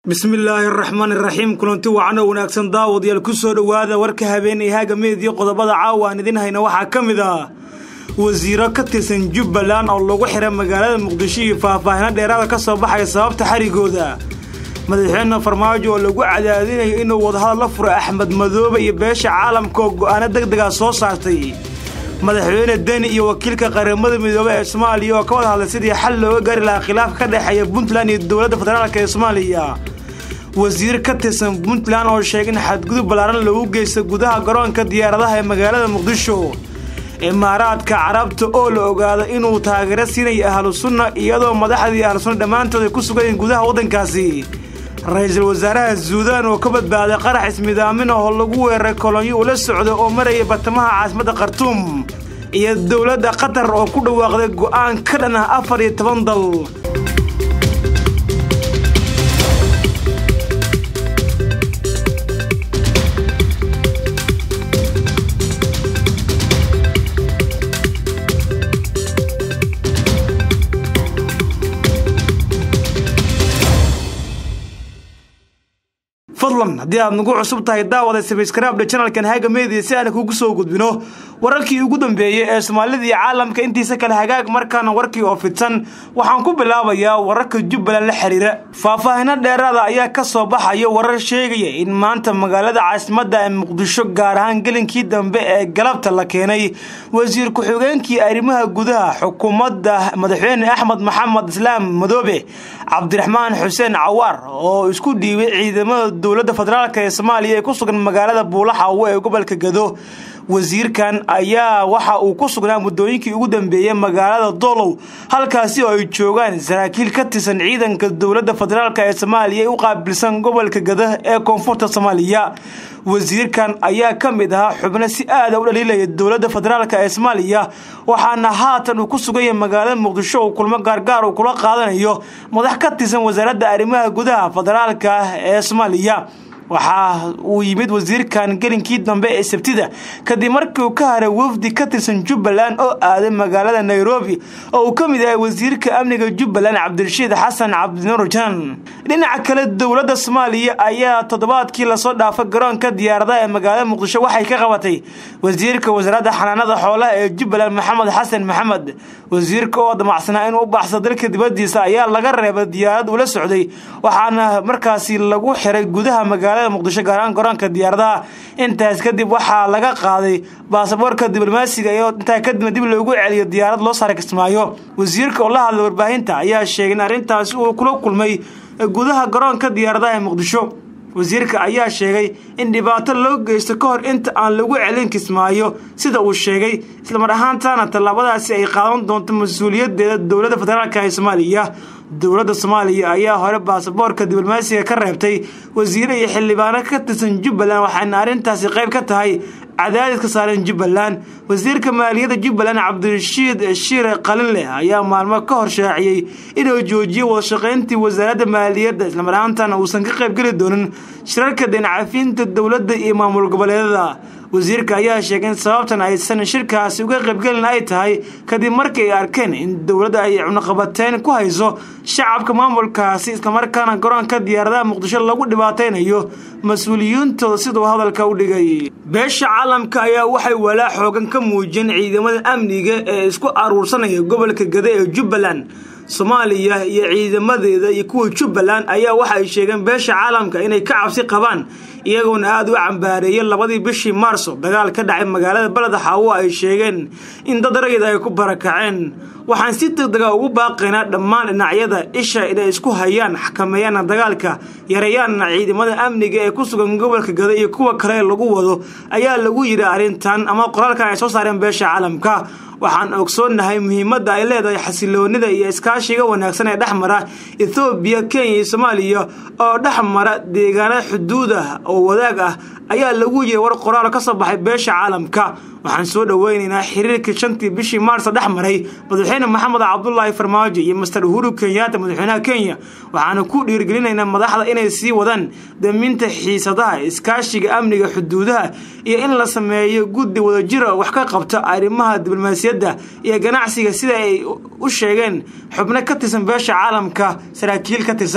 bismillaahi araxmaani iraxiim kulanti wacan oo wanaagsan daawadayaal ku soo dhowaada warka habeenay haaga meediyo qodobada caawa aan idin hayna waxaa ka mid ah wasiiro ka tirsan jubbaland oo lagu xiray magaalada muqdisho iyo faahfaahino dheeraada ka soo baxaya sababta xarigooda madaxweyne farmaajo oo lagu cadaadinayo inuu wadahadal la furo axmed madoobe iyo beesha caalamka oo go'aano deg dega soo saartay madaxweyne deni iyo wakiilka qaramada midoobey ee soomaaliya oo ka wada hadlay sidii xal looga gaari lahaa khilaaf ka dhexeeya puntland iyo dowladda federaalk ee soomaaliya wasiir ka tirsan puntland oo sheegay in xadgudub ballaaran loogu geysta gudaha garoonka diyaaradaha ee magaalada muqdisho imaaraadka carabta oo la ogaado inuu taageero siinaya ahlu sunna iyadoo madaxdii ahlu sunna dhammaantood ay ku sugayiin gudaha waddankaasi ra-iisul wasaaraha suudaan oo ka badbaaday qarax ismidaamin oo lagu weeraray kolonyo ula socda oo maraya bartamaha caasimadda khartuum iyo dowladda qatar oo ku dhawaaqday go'aan ka dhan ah afar iyo toban dal fadlan haddii aad nagu cusub tahay daawada sabskraibdha janalkan haga media si aan kugu soo gudbino wararkii ugu dambeeyey ee soomaalida iyo caalamka intiisa kale hagaag markaana warkii oo fidsan waxaan ku bilaabayaa wararka jubbaland la xiriira faahfaahino dheeraada ayaa ka soo baxaya warar sheegaya in maanta magaalada caasimadda ee muqdisho gaar ahaan gelinkii dambe ee galabta la keenay wasiir ku-xigeenkii arrimaha gudaha xukuumadda madaxweyne axmed maxamed islaam madoobe cabdiraxmaan xuseen cawaar oo isku dhiibay ciidamada dowladda federaalk ee soomaaliya ee ku sugan magaalada buulaxawo ee gobolka gado wasiirkan ayaa waxa uu ku sugnaa muddooyinkii ugu dambeeyey magaalada dolow halkaasi oo ay joogaan saraakiil ka tirsan ciidanka dowladda federaalk ee soomaaliya ee u qaabilsan gobolka gado ee koonfurta soomaaliya wasiirkan ayaa ka mid ahaa xubno si aada u dhaliilaya dowladda federaalk ee soomaaliya waxaana haatan uu ku sugan yahay magaalada muqdisho uu kulmo gaargaar uu kula qaadanayo madax ka tirsan wasaaradda arrimaha gudaha federaalka ee soomaaliya waxaa uu yimid wasiirkan gelinkii dambe ee sabtida kadib markii uu ka haray wafdi ka tirsan jubbaland oo aaday magaalada nairobi oo uu ka mid yahay wasiirka amniga jubbaland cabdirashiid xasan cabdinuur jan dhinaca kale dowladda soomaaliya ayaa toddobaadkii lasoo dhaafay garoonka diyaaradaha ee magaalada muqdisho waxay ka qabatay wasiirka wasaaradda xanaanada xoolaha ee jubbaland maxamed xasan maxamed wasiirka oo damacsanaa inuu u baxsa dalka dibadiisa ayaa laga reebay diyaarad ula socday waxaana markaasi lagu xiray gudaha magaalada muqdisho gaaraan garoonka diyaaradaha intaas kadib waxaa laga qaaday baasaboorka diblomaasiga iyo intaa kadibna dib loogu celiyo diyaarad loo saaray kismaayo wasiirka oo la hadlay warbaahinta ayaa sheegay in arrintaasi uu kula kulmay gudaha garoonka diyaaradaha ee muqdisho wasiirka ayaa sheegay in dhibaato loo geysto ka hor inta aan lagu celin kismaayo sida uu sheegay islamar ahaantaana tallaabadaasi ay qaadan doonto mas-uuliyadeeda dowladda federaalk ee soomaaliya dowladda soomaaliya ayaa hore baasaboorka diblomaasiga ka reebtay wasiire iyo xildhibaano ka tirsan jubbaland waxaana arrintaasi qayb ka tahay cadaadiska saaran jubbaland wasiirka maaliyadda jubbaland cabdirashiid shiire qalinleh ayaa maalmo ka hor shaaciyey inuu joojiyo wadashaqayntii wasaaradda maaliyadda islamar ahaantana uusan ka qaybgeli doonin shirarka deencafinta dowladda iyo maamul goboleedada wasiirka ayaa sheegay in sababtan aysan shirkaasi uga qaybgelin ay tahay kadib markii ay arkeen in dowladda ay cunaqabateyn ku hayso shacabka maamulkaasi islamarkaana garoonka diyaaradaha muqdisho lagu dhibaataynayo mas-uuliyiintooda siduu hadalka u dhigay beesha caalamka ayaa waxay walaa xoogan ka muujiyeen ciidamada amniga ee isku aruursanaya gobolka gada ee jubbaland soomaaliya iyo ciidamadeeda iyo kuwa jubbaland ayaa waxa ay sheegeen beesha caalamka inay ka cabsi qabaan iyagoona aada u cambaareeyeen labadii bishii maarso dagaal ka dhacay magaalada beled xaawo ay sheegeen in dad rayid ay ku barakaceen waxaan si degdega ugu baaqaynaa dhammaan dhinacyada isha inay isku hayaan xakameeyaana dagaalka yareeyaana ciidamada amniga ee ku sugan gobolka gada iyo kuwa kale lagu wado ayaa lagu yidhi arrintan ama qoraalkan ay soo saareen beesha caalamka waxaan ogsoonnahay muhiimadda ay leedahay xasiloonida iyo iskaashiga wanaagsan ee dhex mara ethoobiya kenya iyo soomaaliya oo dhex mara deegaanada xuduud ah oo wadaag ah ayaa lagu yiri war qoraal ka soo baxay beesha caalamka waxaan soo dhoweynaynaa xiriirkii shantii bishii maarso dhex maray madaxweyne maxamed cabdulaahi farmaajo iyo master uhuru kenyaata madaxweynaha kenya waxaana ku dhiirgelinaynaa madaxda inay sii wadaan daminta xiisadaha iskaashiga amniga xuduudaha iyo in la sameeyo guddi wadajira wax ka qabta arrimaha diblomaasiyadda iyo ganacsiga sida ay u sheegeen xubno ka tirsan beesha caalamka saraakiil ka tirsan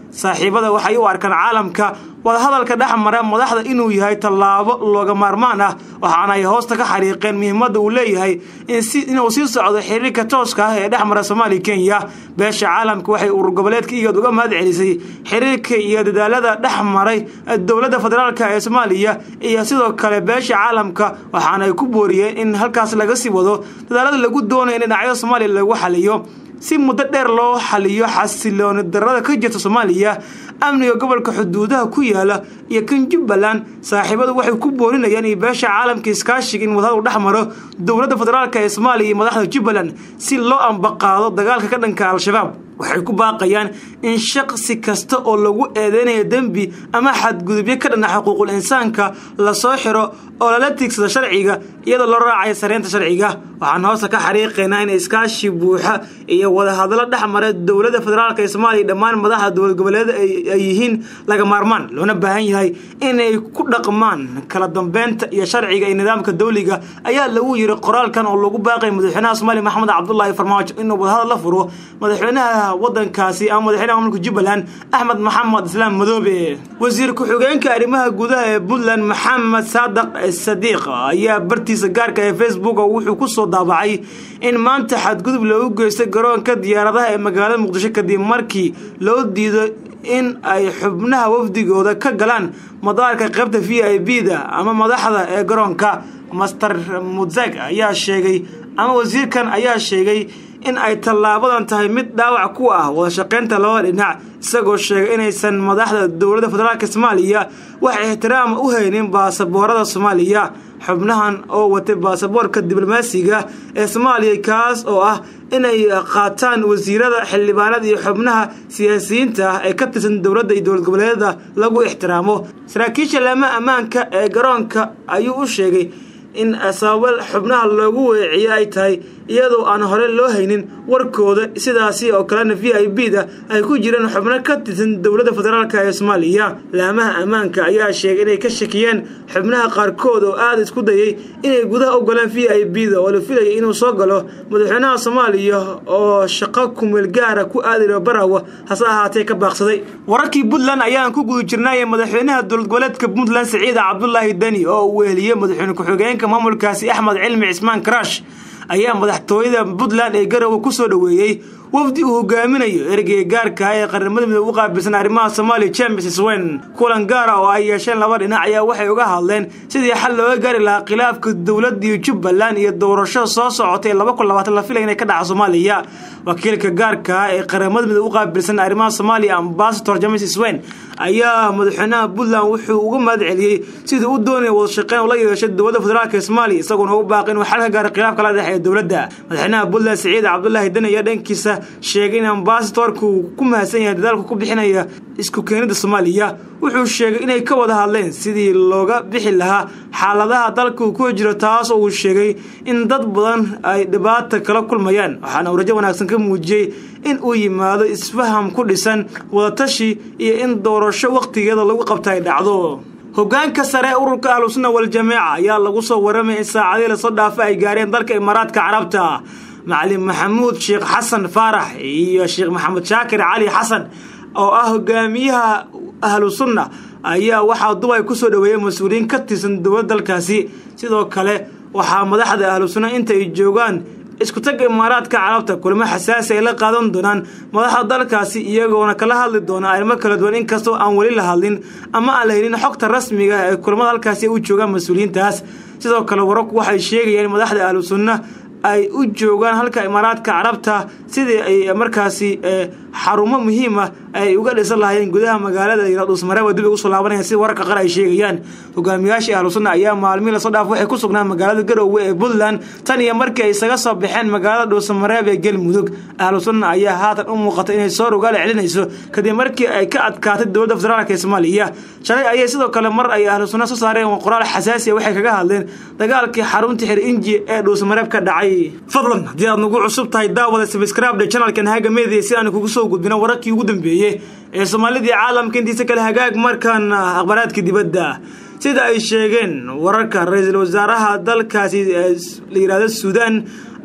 saaxiibada waxay u arkaan caalamka wadahadalka dhex mara madaxda inuu yahay tallaabo looga maarmaan ah waxaana ay hoosta ka xariiqeen muhiimadda uu leeyahay inuu sii socdo xiriirka tooska ah ee dhex mara soomaaliya kenya beesha caalamka waxay urur goboleedka iyood uga mahad celisay xiriirka iyo dadaalada dhex maray dowladda federaalk ee soomaaliya iyo sidoo kale beesha caalamka waxaana ay ku booriyeen in halkaas laga sii wado dadaalada lagu doonayo in dhinacyada soomaaliya lagu xaliyo si muddo dheer loo xaliyo xasilooni darada ka jirta soomaaliya amniga gobolka xuduudaha ku yaala iyo kan jubbaland saaxiibadu waxay ku boorinayaan iyo beesha caalamka iskaashiga in wadahadu dhex maro dowladda federaalk ee soomaaliya iyo madaxda jubbaland si loo ambaqaado dagaalka ka dhanka al-shabaab waxay ku baaqayaan in shaqsi kasta oo lagu eedeynayo dembi ama xadgudubyo ka dhana xuquuqul insaanka lasoo xiro oo lala tiigsado sharciga iyadoo loo raacayo sareynta sharciga waxaan hoosta ka xariiqaynaa in iskaashi buuxa iyo wadahadlo dhex mara dowladda federaalk ee soomaaliya dhammaan madaxda dowlad goboleeda ay yihiin laga maarmaan loona baahan yahay inay ku dhaqmaan kala dambeynta iyo sharciga iyo nidaamka dawliga ayaa lagu yiri qoraalkan oo lagu baaqay madaxweynaha soomaaliya maxamed cabdulaahi farmaajo inuu wadahadal la furo madaxweynaha wadankaasi ama madaxweynaha maamulka jubbaland axmed maxamed islaam madoobe wasiir ku-xigeenka arrimaha gudaha ee puntland maxamed saadaq sadiiq ayaa bartiisa gaarka ee facebook wuxuu ku soo daabacay in maanta xadgudub loogu geystay garoonka diyaaradaha ee magaalada muqdisho kadib markii loo diido in ay xubnaha wafdigooda ka galaan madaarka qaybta v i b da ama madaxda ee garoonka master mudzeg ayaa sheegay ama wasiirkan ayaa sheegay in ay tallaabadan tahay mid dhaawac ku ah wadashaqaynta labada dhinac isagoo sheegay inaysan madaxda dowladda federaalk soomaaliya wax ixtiraama u haynin baasaboorada soomaaliya xubnahan oo watay baasaboorka diblomaasiga ee soomaaliya kaas oo ah inay qaataan wasiirada xildhibaanada iyo xubnaha siyaasiyiinta ah ee ka tirsan dowladda iyo dowlad goboleedyada lagu ixtiraamo saraakiisha laama ammaanka ee garoonka ayuu u sheegay in sababo xubnaha loogu weeciyo ay tahay iyadoo aan hore loo haynin warkooda sidaasi oo kalena v i b da ay ku jireen xubno ka tirsan dowladda federaalk ee soomaaliya laamaha ammaanka ayaa sheegay inay ka shakiyeen xubnaha qaarkood oo aada isku dayay inay gudaha u galaan v i b da oo la filayay inuu soo galo madaxweynaha soomaaliya oo shaqo kumeel gaara ku aadiro barawa hase ahaatee ka baaqsaday wararkii puntland ayaan ku guda jirnay madaxweynaha dowlad goboleedka puntland siciida cabdulaahi deni oo uu weheliyey madaxweyne ku-xigeenka maamulkaasi axmed cilmi cismaan karash ayaa madaxtooyada puntland ee garowe ku soo dhoweeyey wafdi uu hogaaminayo ergeyga gaarka ee qaramada midoobe u qaabilsan arrimaha soomaaliya james swen kulan gaara oo ay yeesheen laba dhinac ayaa waxay uga hadleen sidii xal looga gaari lahaa khilaafka dowladii jubbaland iyo doorashada soo socotay laba kun labaatan la filaya inay ka dhaca soomaaliya wakiilka gaarka ee qaramada midoobe u qaabilsan arrimaha soomaaliya ambasador james swen ayaa madaxweynaha puntland wuxuu uga mahad celiyey sidii u doonaya wadashaqeyn ula yeeshay dowladda federaalk ee soomaaliya isagoona u baaqay inuu xal ka gaaro khilaafka la dhexeeya dowladda madaxweynaha puntland siciid cabdulaahi deni ayaa dhankiisa sheegay in ambasadorka uu ku mahadsan yahay dadaalku ku bixinaya isku keenida soomaaliya wuxuu sheegay inay ka wada hadleen sidii looga bixi lahaa xaaladaha dalka uu ku jiro taas oo uu sheegay in dad badan ay dhibaata kala kulmayaan waxaana uu rajo wanaagsan ka muujiyey in uu yimaado isfaham ku dhisan wadatashi iyo in doorasho wakhtigeeda lagu qabta ay dhacdo hogaanka sare ee ururka ahlusunna waljamaaca ayaa lagu soo waramaya in saacadii lasoo dhaafa ay gaareen dalka imaaraadka carabta macalin maxamuud sheekh xasan faarax iyo sheekh maxamed shaakir cali xasan oo ah hogaamiyaha ahlu sunna ayaa waxaa dubay kusoo dhoweeyay mas-uuliyiin ka tirsan dowladda dalkaasi sidoo kale waxaa madaxda ahlu sunna inta ay joogaan isku tagga imaaraadka carabta kulamo xasaasi ay la qaadan doonaan madaxda dalkaasi iyagoona kala hadli doona arrimo kala duwan inkastoo aan weli la hadlin ama aan la helin xogta rasmiga ee kulamada halkaasi u joogaan mas-uuliyiintaas sidoo kale wararku waxay sheegayaan madaxda ahlu sunna ay u joogaan halka imaaraadka carabta sidii ay markaasi xarumo muhiima ay uga dhisan lahaayeen gudaha magaalada dhuusmareeba dib ugu soo laabanayaan sida wararka qaar ay sheegayaan hogaamiyaashii ahlu sunna ayaa maalmihi lasoo dhaaf waxay ku sugnaan magaalada garoowe ee puntland tan iyo markii ay isaga soo baxeen magaalada dhuusamareeb ee galmudug ahlu sunna ayaa haatan u muuqata inay soo rogaala celinayso kadib markii ay ka adkaatay dowladda federaalk ee soomaaliya shalay ayay sidoo kale mar ay ahlu sunna soo saareen qoraal xasaasiya waxay kaga hadleen dagaalkii xarunta xir inji ee dhuusamareeb ka dhacay fadlan haddii aad nagu cusub tahay daawada sabscribe channelkan haga media si aan kugu soo gudbino wararkii ugu dambeeyey ee soomaalidii caalamka intiisa kale hagaag markan akhbaraadka dibadda sida ay sheegeen wararka ra-iisul wasaaraha dalkaasi la yihahdo suudaan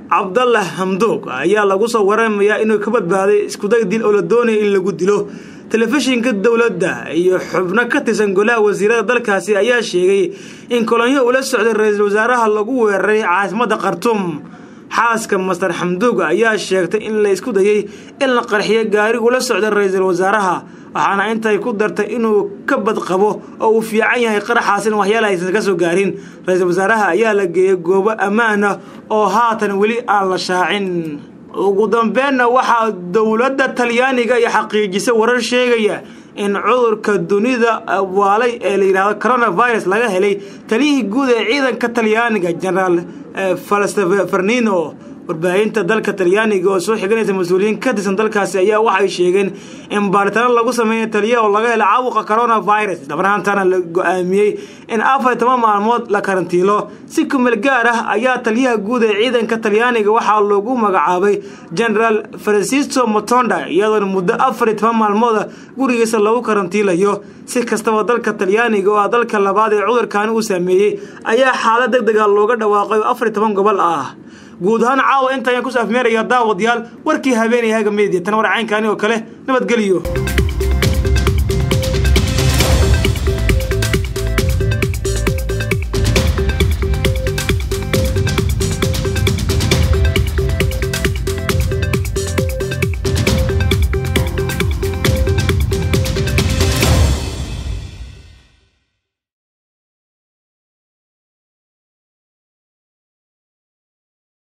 cabdallah hamdoog ayaa lagu soo waramayaa inuu ka badbaaday iskuday dil oo la doonaya in lagu dilo telefishinka dowladda iyo xubno ka tirsan golaha wasiirada dalkaasi ayaa sheegay in kolonyo ula socday ra-iisul wasaaraha lagu weeraray caasimadda khartuum xaaska master xamduug ayaa sheegtay in la isku dayay in la qarxiyo gaari ula socda ra-iisul wasaaraha waxaana intay ku dartay inuu ka badqabo oo uu fiican yahay qaraxaasin waxyaala aysan ka soo gaarin ra-iisul wasaaraha ayaa la geeyay goobo ammaan ah oo haatan weli aan la shaacin ugu dambeenna waxaa dowladda talyaaniga iyo xaqiijisay warar sheegaya in cudurka dunida waalay ee la yidhahdo coronavirus laga helay taliyihii guud ee ciidanka talyaaniga generaal falstefernino warbaahinta dalka talyaaniga oo soo xiganaysa mas-uuliyiin ka tirsan dalkaasi ayaa waxay sheegeen in baaritaano lagu sameeya taliya oo laga helay caabuqa coronavirus islamarhaantana la go-aamiyey in afar toban maalmood la karantiilo si kumeel gaar ah ayaa taliyaha guud ee ciidanka talyaaniga waxaa loogu magacaabay generaal francisco motonda iyadoona muddo afar iyo toban maalmooda gurigiisa lagu karantiilayo si kastaba dalka talyaaniga oo ah dalka labaad ee cudurkaani uu saameeyey ayaa xaalad deg dega looga dhawaaqay oo afar iyo toban gobol ah guud ahaan caawa inta ayaan ku saafmeeraya daawadayaal warkii habeenaya haga meediya tan war caynkaani oo kale nabadgeliyo